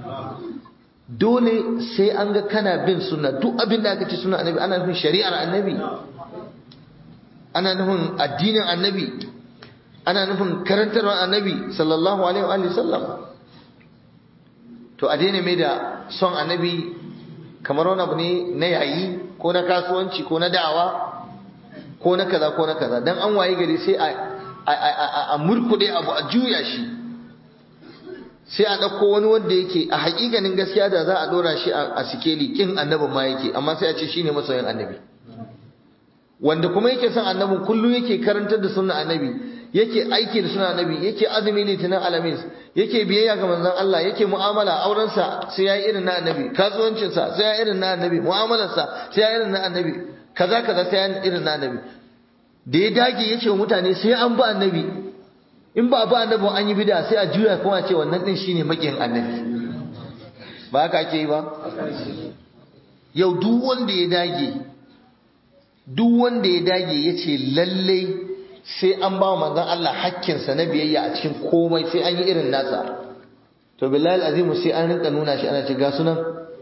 S1: dole sai an ga kana bin sunna duk abin da aka ce sunnar annabi ana nufin shari'ar annabi ana nufin addinin annabi ana nufin karantarwar annabi sallallahu alaihi wa sallam to a daina mai da son annabi kamar wani abu ne na yayi ko na kasuwanci ko na da'awa ko na kaza ko na kaza dan an waye gari sai a a murkude abu a juya shi sai a ɗauko wani wanda yake a haƙiƙanin gaskiya da za a ɗora shi a sikeli kin annabin ma yake amma sai a ce shine masoyin annabi wanda kuma yake son annabin kullum yake karantar da sunna annabi yake aiki da sunna annabi yake azumi litinin alamis yake biyayya ga manzon Allah yake mu'amala aurensa sai ya yi irin na annabi kasuwancinsa sai ya irin na annabi mu'amalarsa sai ya irin na annabi kaza kaza sai ya irin na annabi da ya dage ya ce wa mutane sai an bi annabi in ba ba annabi an yi bida sai a juya kuma ce wannan din shine makiyin annabi ba haka ake yi ba yau duk wanda ya dage duk wanda ya dage ya ce lalle sai an ba manzon Allah hakkinsa na biyayya a cikin komai sai an yi irin nasa to billahi azimu sai an rinka nuna shi ana ce ga sunan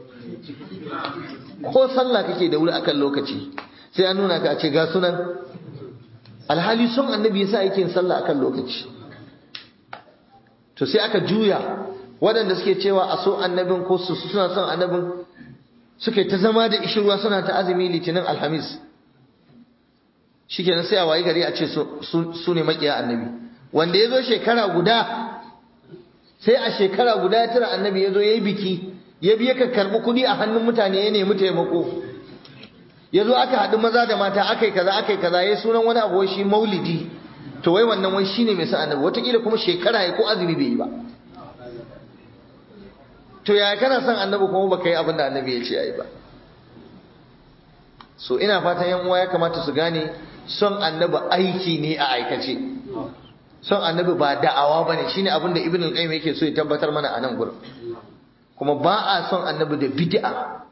S1: ko sallah kake da wuri akan lokaci sai an nuna ka a ce ga sunan alhali son annabi yasa yake yin sallah akan lokaci to sai aka juya waɗanda suke cewa a so annabin ko su suna son annabin suke ta zama da ishirwa suna ta azumi litinin alhamis shikenan sai a wayi gari a ce su ne makiya annabi wanda ya zo shekara guda sai a shekara guda ya tura annabi ya zo ya yi biki ya biya ka karɓi kuɗi a hannun mutane ya nemi taimako ya zo aka haɗu maza da mata aka yi kaza aka yi kaza ya sunan wani abu shi maulidi to wai wannan wai shine mai san annabi wataƙila kuma shekara ya ko azumi bai yi ba to yaya kana son annabi kuma baka yi abin da annabi ya ce ayi ba so ina fatan yan uwa ya kamata su gane son annabi aiki ne a aikace son annabi ba da'awa bane shine abin da ibn al-qayyim yake so ya tabbatar mana a nan gurin kuma ba a son annabi da bid'a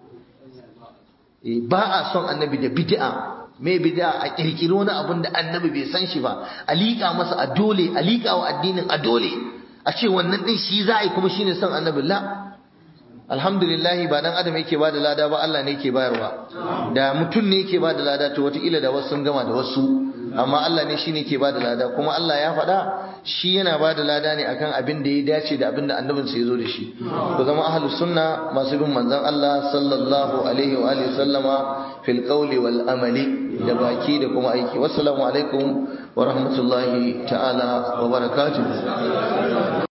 S1: ba a son annabi da bid'a me bid'a a kirkiri wani abin da annabi bai san shi ba a liƙa masa a dole a liƙa wa addinin a dole a ce wannan din shi za a yi kuma shine son annabi la alhamdulillah ba dan adam yake bada lada ba Allah ne yake bayarwa da mutum ne yake bada lada to wataƙila da wasu sun gama da wasu amma Allah ne shine ke bada lada kuma Allah ya faɗa shi yana bada lada ne akan abin da ya dace da abin da annabin sa yazo da shi ku zama ahlus sunna masu bin manzon Allah sallallahu alaihi wa alihi sallama fil qawli wal amali da baki da kuma aiki wassalamu alaikum wa rahmatullahi ta'ala wa barakatuh